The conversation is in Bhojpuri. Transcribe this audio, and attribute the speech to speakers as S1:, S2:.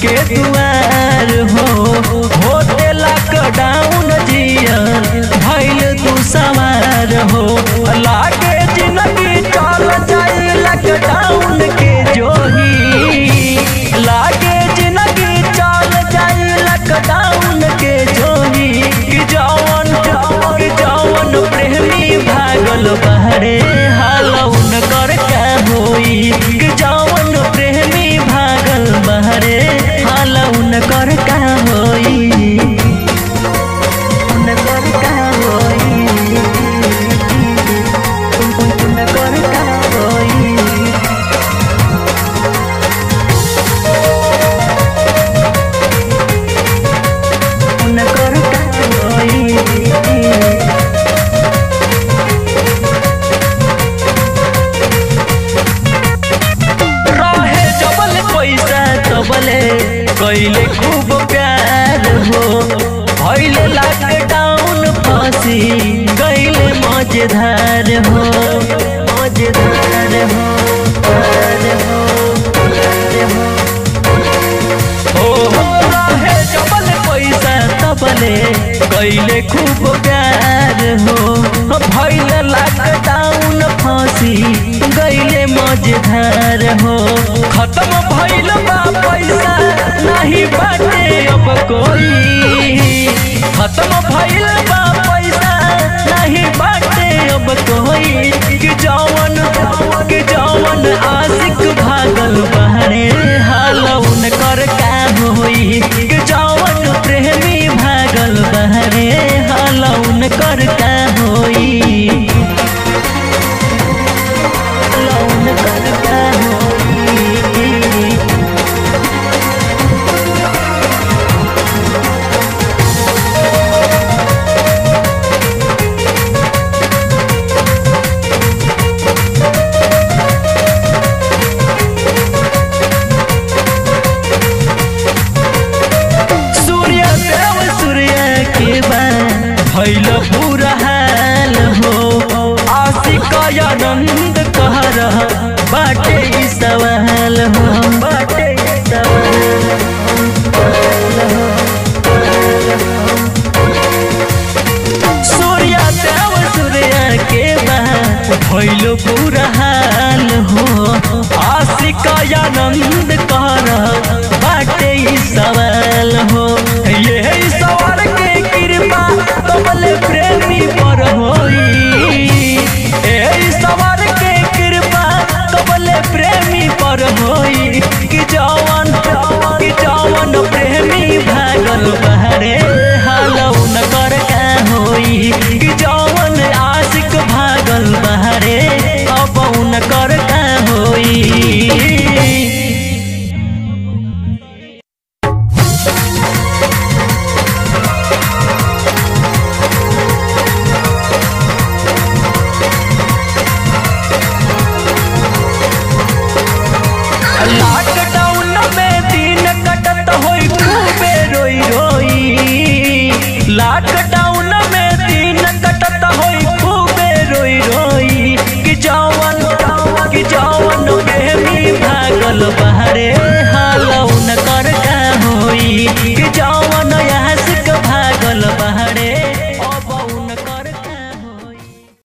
S1: के दुआर हो होते लॉकडाउन जिया भइल तू सवार हो लागे जिंदगी चल जाई लॉकडाउन के जोही लागे जिंदगी चल जाई लॉकडाउन के जोही कि जवन कि जवन प्रेमी भागल बहरे हालौन कर का होई कि जवन प्रेमी भागल बहरे हालौन कर का होई उन कर का होई उन कर का होई उन कर का होई रहे जबल पैसा तबले कैले खूब प्यार हो भैले लॉकडाउन फंसी गैले मजेदार हो मजेदार हो दार हो दार हो हो हो रहे जबल पैसा तबले कैले खूब प्यार हो भैले लॉकडाउन फंसी गैले मजेदार हो खत्म भइल बा पैसा नहीं बाटे अब कोई खत्म भइल बा पैसा नहीं बाटे अब कोई कि जवन कि जवन आशिक भागल बहरे हालौन कर का होई कि जवन प्रेमी भागल बहरे हालौन कर का होई हालौन कर का होई सूर्य देव सूर्य के बाद भैल पूरा हाल हो आशिक आनंद कह रहा बाटे ई सवाल हो बाटे ई सवाल हो। सूर्य देव सूर्य के बाद भैल पूरा हाल हो आशिक आनंद कह रहा बाटे ई सवाल हो ये सवाल के कृपा कमल प्रेमी पर होई ए सवाल के कृपा कमल प्रेमी पर होई कि जवन कि जवन प्रेमी भागल बहरे हालौन कर का होई कि जवन आशिक भागल बहरे अपौन कर का होई लॉकडाउन में दिन कटत होई खूबे रोई रोई लॉकडाउन